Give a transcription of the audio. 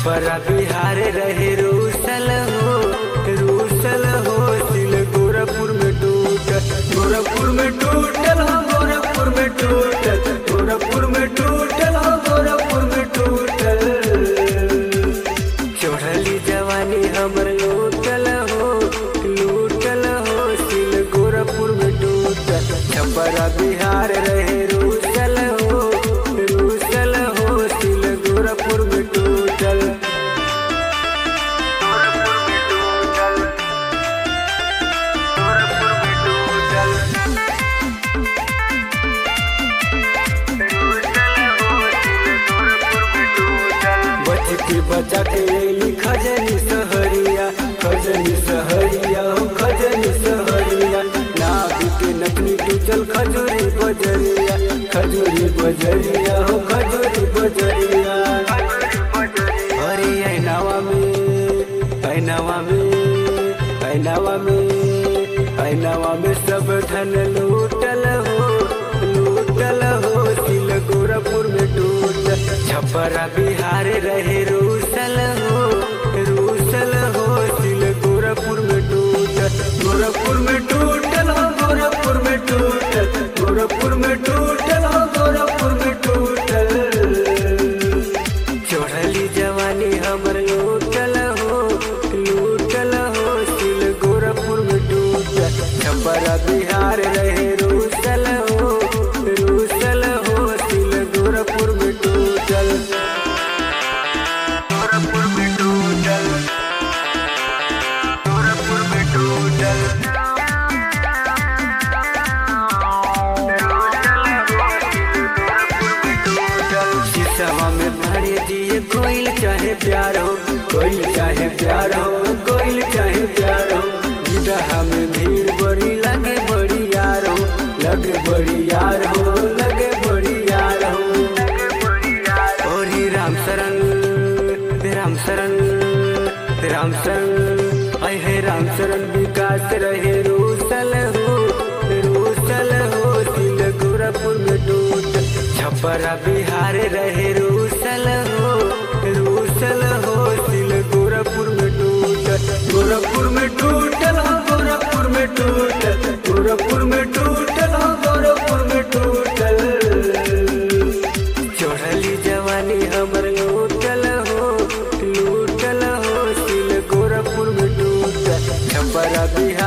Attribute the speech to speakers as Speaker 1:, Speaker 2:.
Speaker 1: छपरा बिहार रहे रूसल हो रूसल हो सिल गोरखपुर में टूटल गोरखपुर में टूटल हो गोरखपुर में टूटल गोरखपुर में टूटल हो गोरखपुर में टूटल चढ़ली जवानी हमर लूटल हो लूटल हो सिल गोरखपुर में टूटल छपरा बिहार रहे रूसल हो रूसल हो सिल गोरखपुर में टूटल गोरखपुर में टूटल गोरखपुर में टूटल बच के बचा के अली खजनी सहरिया खजनी सहरिया हो खजनी सहरिया नाभि के नकनी टूचल खजूरी बजरिया खजूरी बजरिया हो खजूरी बजरिया अरे ऐनावा में ऐनावा में ऐनावा में ऐनावा में सब धन लूटल हो लूटल हो सिल गोरखपुर में टूटल छपरा बिहार रहे रूसल हो रूसल हो सिल गोरखपुर में टूटल गोरखपुर में टूटल हो गोरखपुर में टूटल गोरखपुर में टूटल हो गोरखपुर में टूटल चढ़ली जवानी हमर लूटल हो लूटल हो सिल गोरखपुर में टूटल छपरा बिहार रहे रूसल हो रूसल हो सिल गोरखपुर में टूटल गोरखपुर में टूटल गोरखपुर में टूटल शीशवा में भरे दिए कोयल चाहे प्यार हो कोयल चाहे प्यार हो कोयल चाहे प्यार हो विदहा में भीड़ बड़ी लगे बड़ी यार हो लगे बड़ी यार हो लगे बड़ी यार हो और ही राम शरण राम शरण राम शरण अय है राम शरण विकास रहे रूसल हो रूसल हो सिल गोरखपुर में टूट छपरा बिहार रहे रूसल हो रूसल हो सिल गोरखपुर में टूट गोरखपुर में टूटल हो गोरखपुर में टूटल गोरखपुर में टूटल हो गोरखपुर में टूटल चढ़ली जवानी हमर लूटल हो लूटल हो सिल गोरखपुर में टूटल छपरा बिहार